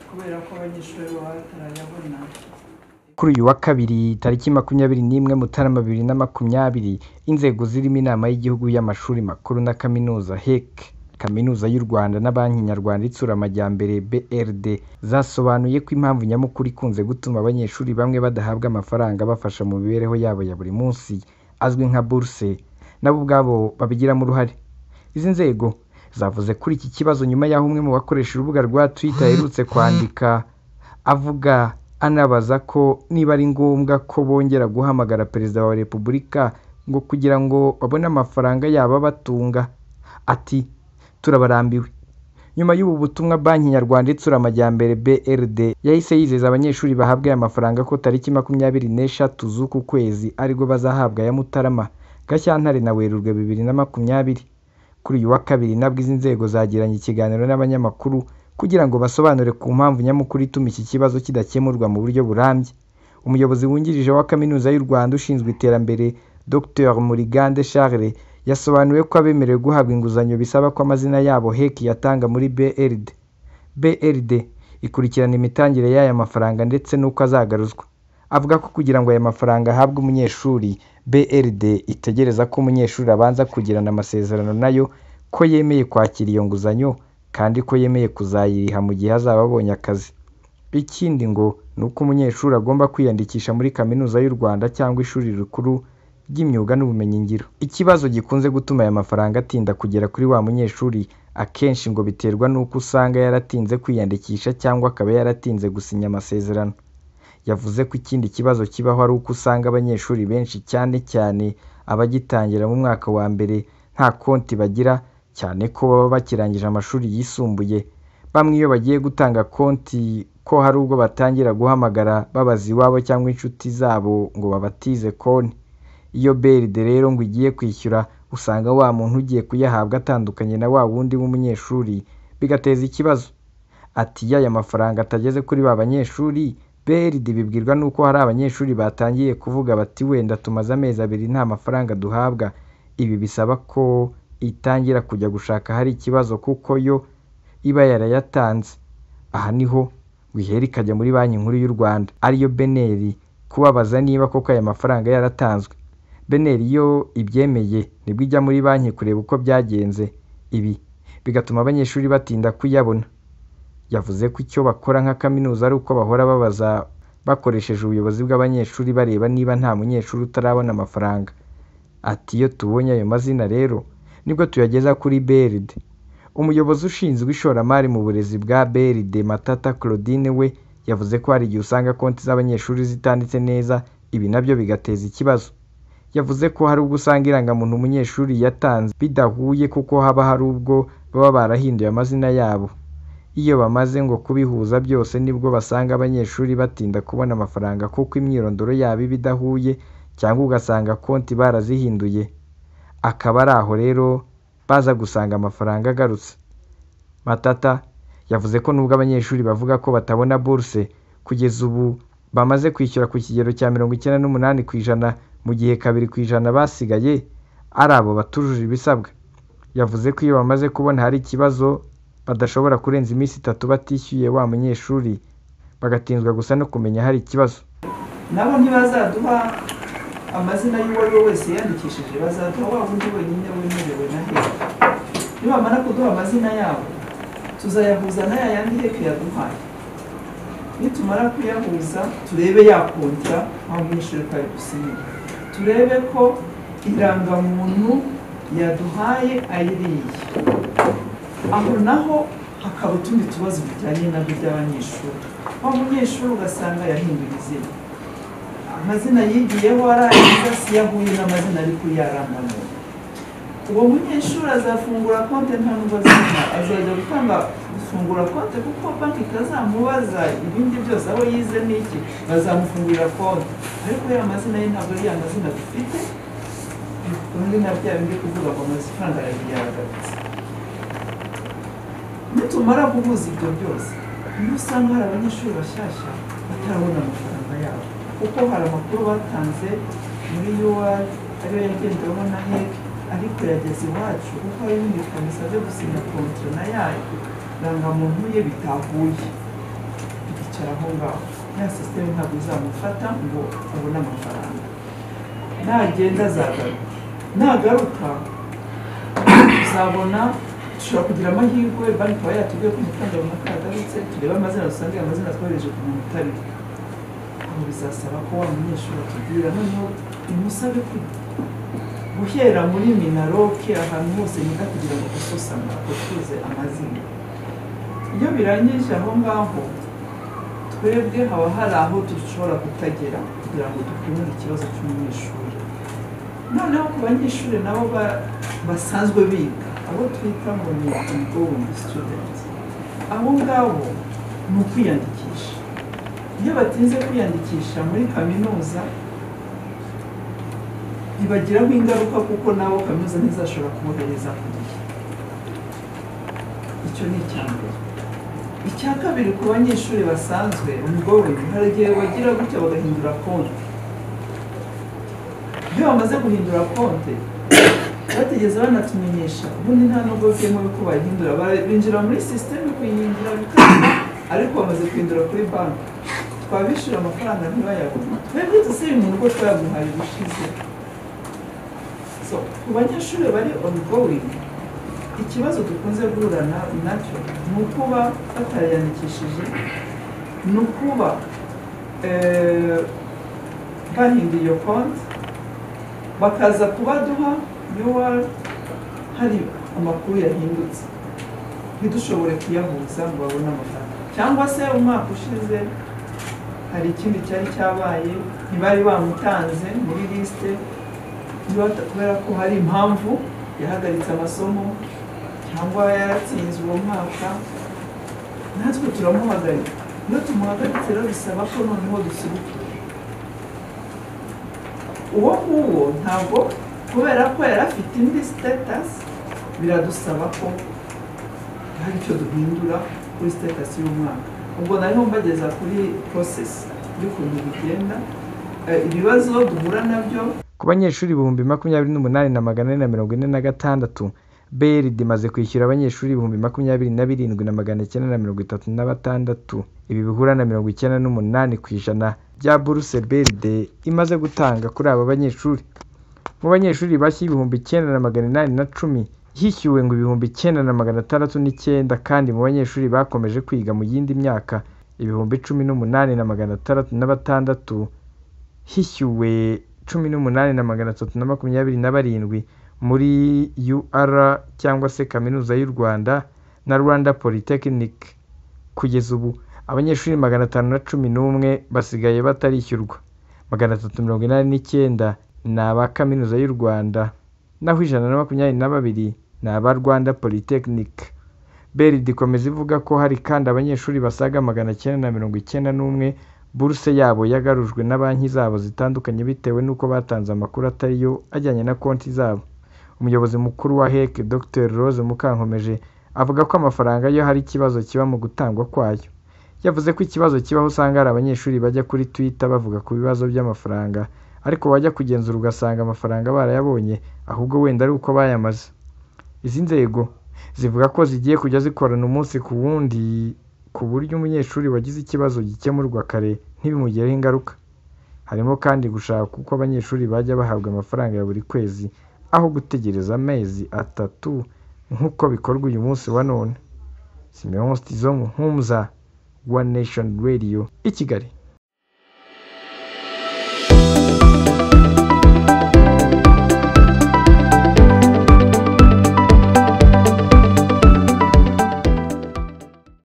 kubera ko abanyeshuri baba batarayabona kuri uyu wa kabiri tariki makumyabiri n'imwe mutarama bibiri na makumyabiri inzego zirimo inama y'igihugu y'amashuri makuru na kaminuza hec kaminuza y'u rwanda na banki nyarwanda itsura amajyambere brd zasobanuye ko impamvu nyamukuru ikunze gutuma abanyeshuri bamwe badahabwa amafaranga abafasha mu mibereho yabo ya buri munsi azwi nka buruse nabo ubwabo babigiramo uruhare izi nzego zavuze kuri iki kibazo nyuma y'aho umwe mu bakoresha urubuga rwa twitter aherutse kwandika avuga anabaza ko niba ari ngombwa ko bongera guhamagara perezida wa repubulika ngo kugira ngo babone amafaranga yabo abatunga ati turabarambiwe nyuma y'ubu butumwa banki nyarwanda itsura amajyambere brd yahise yizeza abanyeshuri bahabwa aya mafaranga ko tariki makumyabiri n'eshatu z'uku kwezi aribwo bazahabwa aya mutarama gashyantare na werurwe bibiri na makumyabiri kuri uyu wa kabiri nabwo izi nzego zagiranye ikiganiro n'abanyamakuru kugira ngo basobanure ku mpamvu nyamukuru ituma iki kibazo kidakemurwa mu buryo burambye umuyobozi wungirije wa kaminuza y'u rwanda ushinzwe iterambere dr murigande charles yasobanuye ko abemerewe guhabwa inguzanyo bisaba ko amazina yabo hec yatanga muri brd brd ikurikirana imitangire y'aya mafaranga ndetse n'uko azagaruzwa avuga ko kugira ngo aya mafaranga ahabwe umunyeshuri brd itegereza ko umunyeshuri abanza kugirana amasezerano nayo ko yemeye kwakira iyo nguzanyo kandi ko yemeye kuzayiriha mu gihe azaba abonye akazi ikindi ngo ni uko umunyeshuri agomba kwiyandikisha muri kaminuza y'u rwanda cyangwa ishuri rikuru ry'imyuga n'ubumenyingiro ikibazo gikunze gutuma aya mafaranga atinda kugera kuri wa munyeshuri akenshi ngo biterwa n'uko usanga yaratinze kwiyandikisha cyangwa akaba yaratinze gusinya amasezerano yavuze ko ikindi kibazo kibaho ari uko usanga abanyeshuri benshi cyane cyane abagitangira mu mwaka wa mbere nta konti bagira cyane ko baba bakirangije amashuri yisumbuye bamwe iyo bagiye gutanga konti ko hari ubwo batangira guhamagara babaza iwabo cyangwa inshuti zabo ngo babatize konti iyo beride rero ngo igiye kwishyura usanga wa muntu ugiye kuyahabwa atandukanye na wa wundi w'umunyeshuri bigateza ikibazo ati iyo aya mafaranga atageze kuri ba banyeshuri BRD bibwirwa n'uko hari abanyeshuri batangiye kuvuga bati wenda tumaze amezi abiri nta mafaranga duhabwa ibi bisaba ko itangira kujya gushaka ahari ikibazo kuko yo iba yarayatanze aha niho ngo ihera ikajya muri banki nkuru y'u rwanda ariyo beneri kubabaza niba koko aya mafaranga yaratanzwe beneri iyo ibyemeye nibwo ijya muri banki kureba uko byagenze ibi bigatuma abanyeshuri batinda kuyabona yavuze ko icyo bakora nka kaminuza ari uko bahora babaza bakoresheje ubuyobozi bw'abanyeshuri bareba niba nta munyeshuri utarabona amafaranga ati iyo tubonye ayo mazina rero nibwo tuyageza kuri beride umuyobozi ushinzwe ishoramari mu burezi bwa beride matata claudine we yavuze ko hari igihe usanga konti z'abanyeshuri zitanditse neza ibi nabyo bigateza ikibazo yavuze ko hari ubwo usanga irangamuntu umunyeshuri yatanze bidahuye kuko haba hari ubwo baba barahinduye amazina yabo iyo bamaze ngo kubihuza byose nibwo basanga abanyeshuri batinda kubona amafaranga kuko imyirondoro yabo iba idahuye cyangwa ugasanga konti barazihinduye akaba ari aho rero baza gusanga amafaranga agarutse matata yavuze ko nubwo abanyeshuri bavuga ko batabona buruse kugeza ubu bamaze kwishyura ku kigero cya mirongo icyenda n'umunani ku ijana mu gihe kabiri ku ijana basigaye ari abo batujuje ibisabwa yavuze ko iyo bamaze kubona hari ikibazo badashobora kurenza iminsi itatu batishyuye wa munyeshuri bagatinzwa gusa no kumenya hari ikibazo nabo ntibazaduha amazina y'uwo ari we wese yiyandikishije bazaduha wa wundi wenyine wemerewe na heke nibamara kuduha amazina yabo tuzayahuza n'aya yandi heke yaduhaye nitumara kuyahuza turebe yakontra wa munyeshuri ko ayigusinyira turebe ko irangamuntu yaduhaye ayiriye aho naho hakaba utundi tubazo tujyanye nabyo by'abanyeshuri wa munyeshuri ugasanga yahinduye izina amazina yigiyeho arangiza siyahuye n'amazina ari kuri yarangamuntu uwo munyeshuri azafungura konti nta n'ubazima azajya gutanga gufungura konti kuko banki itazamubaza ibindi byose aho yize n'iki bazamufungurira konti ariko ya mazina ye ntabwo ari ya mazina dufite ubundi na bya bindi kuvuga ngo amafaranga arayagarutse nitumara guhuza ibyo byose niyo usanga hari abanyeshuri bashyashya batarabona amafaranga yabo kuko hari amakuru batanze muri yuwa ariyo yagendeweho na heke ariko yageze iwacu kuko hari ibindi bisabye gusinya kontona yayo irangamuntu ye bitahuye yicara aho ngaho ya sisiteme ntabwo izamufata ngo abone amafaranga nagenda azagaruka nagaruka uzabona dushobora kugira amahirwe banki ikaba yatubwiye ko amafaranga runaka yagarutse turebe amazina dusange amazina twohereje ku muntu utari aho bizasaba ko wa munyeshuri atubwira noneho imusabe ku guhera muri minaroke ahantu hose niga kugira ngo dususane dutuze amazina iyo birangije aho ngaho twebwe haba hari aho dushobora kutagera kugira ngo dukemure ikibazo cy'umunyeshuri noneho ku banyeshuri nabo ba- basanzwe biga abo twita ngo ni ingoing student abo ngabo ni ukwiyandikisha iyo batinze kwiyandikisha muri kaminuza bibagiraho ingaruka kuko nabo kaminuza ntizashobora kubohereza ku gihe icyo ni icya mbere icya kabiri ku banyeshuri basanzwe umugoringi hari igihe bagira gutya bagahindura konti iyo bamaze guhindura konti batigeze banatumenyesha ubundi nta nubwo bwemewe ko bayihindura Bara- binjira muri sisiteme kuyihindura bikanga ariko bamaze guhindura kuri banki twabishyura amafaranga ntibayabone twebwe tuzi umuntu ko twayamuhaye ubushize So, ku banyeshuri bari ongoing ikibazo dukunze guhura na- nacyo ni ukuba batayandikishije ni ukuba eh, bahinduye iyo konti bakaza kubaduha yuwari hari amakuru yahindutse ntidushobore kuyahuza ngo babone amafaranga cyangwa se umwaka ushize hari ikindi cyari cyabaye ntibari bamutanze muri lisite niba- kubera ko hari impamvu yahagaritse amasomo cyangwa yaratsinze uwo mwaka natwe turamuhagarika iyo tumuhagaritse rero bisaba ko noneho dusubikira uwo nguwo ntabwo kubera ko yari afite indi sitatasi biradusaba ko hari icyo duhindura kuri sitatasi y'umwaka ubwo nariho mbageza kuri porosesi y'ukuntu bigenda Eh, ibibazo duhura nabyo ku banyeshuri ibihumbi makumyabiri n'umunani na magana ane na mirongo ine na gatandatu BRD imaze kwishyura abanyeshuri ibihumbi makumyabiri na birindwi na magana icyenda na mirongo itatu na batandatu ibi bihura na mirongo icyenda n'umunani ku ijana bya buruse BRD imaze gutanga kuri aba banyeshuri mu banyeshuri bashya ibihumbi icyenda na magana inani na cumi hishyuwe ngo ibihumbi icyenda na magana atandatu n'icyenda kandi mu banyeshuri bakomeje kwiga mu yindi myaka ibihumbi cumi n'umunani na magana atandatu na batandatu hishyuwe cumi n'umunani na magana atatu na makumyabiri na barindwi muri UR cyangwa se Kaminuza y'u Rwanda na Rwanda Polytechnic kugeza ubu abanyeshuri magana atanu na cumi n'umwe basigaye batarishyurwa magana atatu mirongo inani n'icyenda ni aba Kaminuza y'u Rwanda naho ijana na makumyabiri na babiri ni aba Rwanda Polytechnic BERD ikomeza ivuga ko hari kandi abanyeshuri basaga magana cyenda na mirongo icyenda n'umwe buruse yabo yagarujwe na banki zabo zitandukanye bitewe n'uko batanze amakuru atari yo ajyanye na konti zabo umuyobozi mukuru wa hec dr rose mukankomeje avuga ko amafaranga yo hari ikibazo kiba mu gutangwa kwayo yavuze ko ikibazo kibaho usanga hari abanyeshuri bajya kuri twitter bavuga ku bibazo by'amafaranga ariko wajya kugenzura ugasanga amafaranga barayabonye ahubwo wenda ari uko bayamaze izi nzego zivuga ko zigiye kujya zikorana umunsi ku wundi ku buryo umunyeshuri wagize ikibazo gikemurwa kare ntibimugireho ingaruka harimo kandi gushaka uko abanyeshuri bajya bahabwa amafaranga ya buri kwezi aho gutegereza amezi atatu nk'uko bikorwa uyu munsi wa none simeon stizo muhumuza wa nation radio i kigali